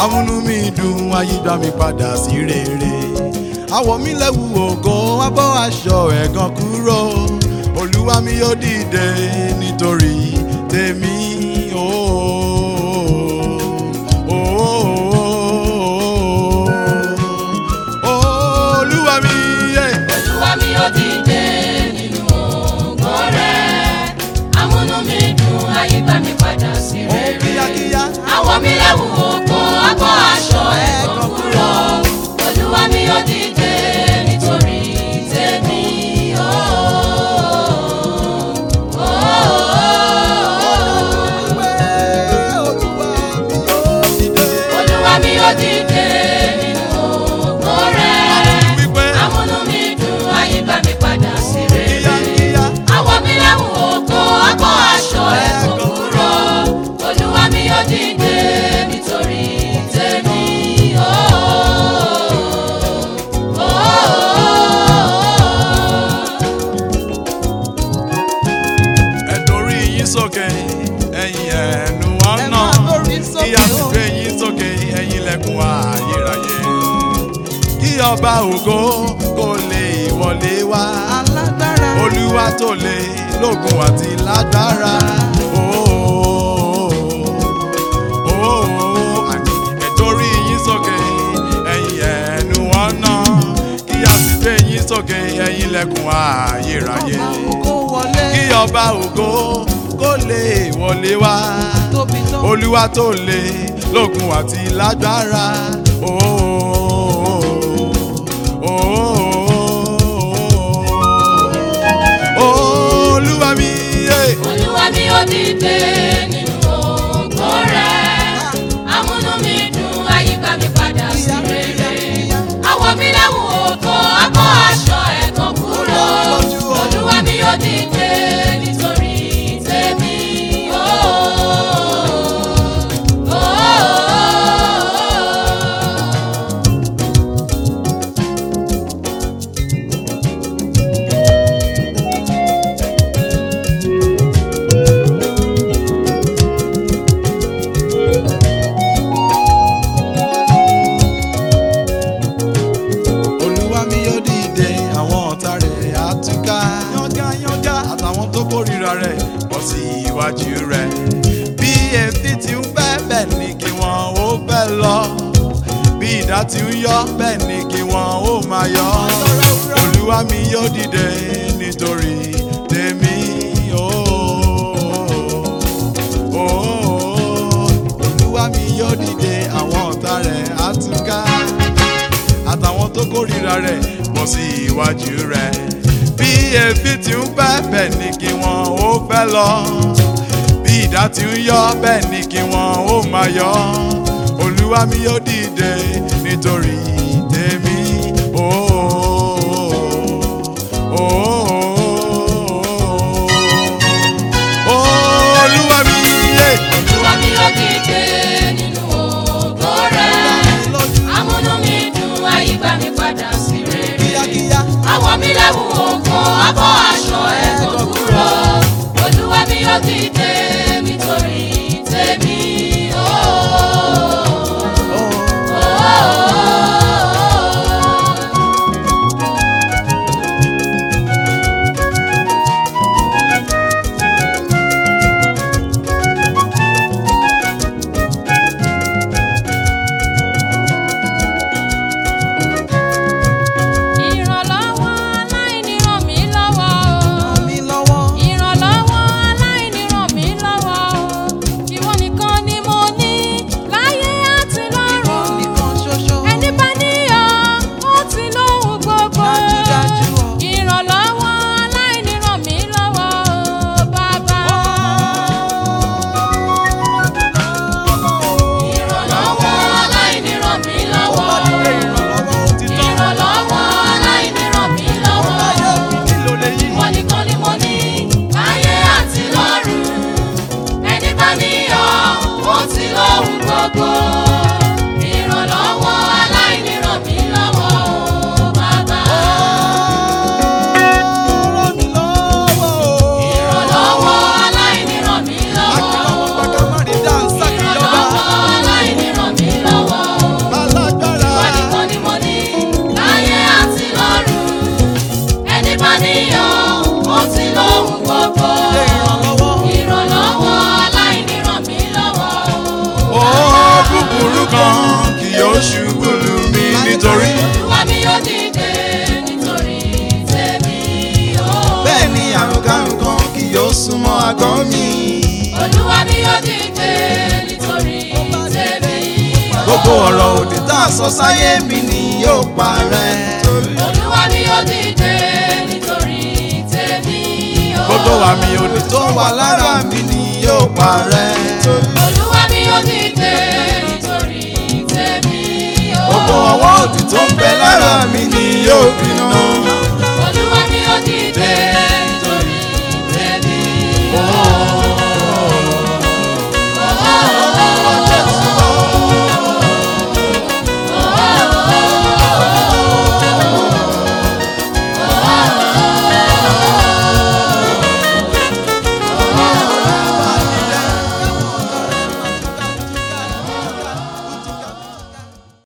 amúnú mi dùn ayígbá mi padà sí rere àwọ̀ mi lẹ́wù ògo wá bọ́ aṣọ ẹ̀gàn kúrò olúwa mi yóò dìde nítorí tèmi ooo ooo olúwa mi yé. Olúwa mi ó dìde nínú ògo rẹ̀. Amúnú mi dùn, ayé bá mi padà sí Ó rere. kíákíá. Àwọ̀ mi lẹ́wù ògo, abọ́ aṣọ ẹ̀gàn kúrò. Olúwa mi ó dìde nítorí tèmi. Oh, oh, oh, oh. Olúwa mi ó dìde nínú ògo rẹ̀. Amúnú mi dùn, ayé bá mi padà sí rere. Àwọ̀ mi lẹ́wù ògo, abọ́ aṣọ ẹ̀kọ́ kúrò. Olúwa mi yóò dìde nítorí tèmi. Oh, oh, oh, ẹ̀dórí yín sókè ẹ̀yin ẹ̀nu ọ̀nà kí a sì gbé yín sókè ẹ̀yin lẹ́kùn ayérayé kí ọba ògo kó lè wọlé wá olúwa tó lè lógun àti lágbára ooo ooo àní ẹ̀dórí yín sókè ẹ̀yin ẹ̀nu ọ̀nà kí a sì gbé yín sókè ẹ̀yin lẹ́kùn ayérayé kí ọba ògo kó lè wọlé wá olúwa tó lè lógun àti lágbára ooo ooo olúwa mi yé. Olúwa mi yóò dìde nínú ògo rẹ̀. Amúnú mi dùn, àyíká mi padà sí rere. Àwọ̀ mi lẹ́wù ògo, abọ́ aṣọ ẹ̀kọ́ kúrò. Olúwa mi yóò dìde nítorí tèmi. Oh, oh, oh, oh. olúwa mi yóò dìde àwọn ọ̀tá rẹ̀ á túká yángayánga àtàwọn tó kórìíra rẹ̀ bọ́ sí iwájú rẹ̀ bí èéfín ti ń fẹ́ bẹ́ẹ̀ ni kí wọ́n ó fẹ́ lọ bí idà ti ń yọ bẹ́ẹ̀ ni kí wọ́n ó máa yọ olúwa mi yóò dìde nítorí tèmi ooo ooo olúwa mi yóò dìde àwọn ọ̀tá rẹ̀ á túká àtàwọn tó kórìíra rẹ̀ bọ́ sí iwájú rẹ̀. bí èéfín ti ń fẹ́ bẹ́ẹ̀ ni kí wọ́n ó fẹ́ lọ. bí idà ti ń yọ bẹ́ẹ̀ ni kí wọ́n ó máa yọ. olúwa mi yóò dìde nítorí tèmi. Ooo, ooo, olúwa mi yé. Olúwa mi yóò dìde nínú ògo rẹ̀. Amúnú mi dùn, àyíká mi padà sí rere. kíákíá. Àwọ̀ mi lẹ́wù ògo, abọ́ aṣọ ẹ̀kọ́ kúrò. Olúwa mi yóò dìde nítorí tèmi. Oh, oh, oh, oh. mo ti lóhùn gbogbo. Ṣé ìrànlọ́wọ́? ìrànlọ́wọ́ aláìní ràn mí lọ́wọ́ o. Ó búburú kan kì yóò ṣubú lù mí nítorí. olúwa mi yóò dìde nítorí tèmi o. Bẹ́ẹ̀ ni àrùn karùn kan kì yóò súnmọ́ àgọ́ mi. olúwa mi yóò dìde nítorí tèmi o. Gbogbo ọ̀rọ̀ òdì tá a sọ sáyé mi ni yóò parẹ́. olúwa mi yóò dìde nítorí tèmi o. Gbogbo àmì òdì tó wà lára mi ni yóò parẹ́. olúwa mi yóò dìde nítorí tèmi o. Gbogbo ọwọ́ òdì tó ń bẹ lára mi ni yóò gbiná.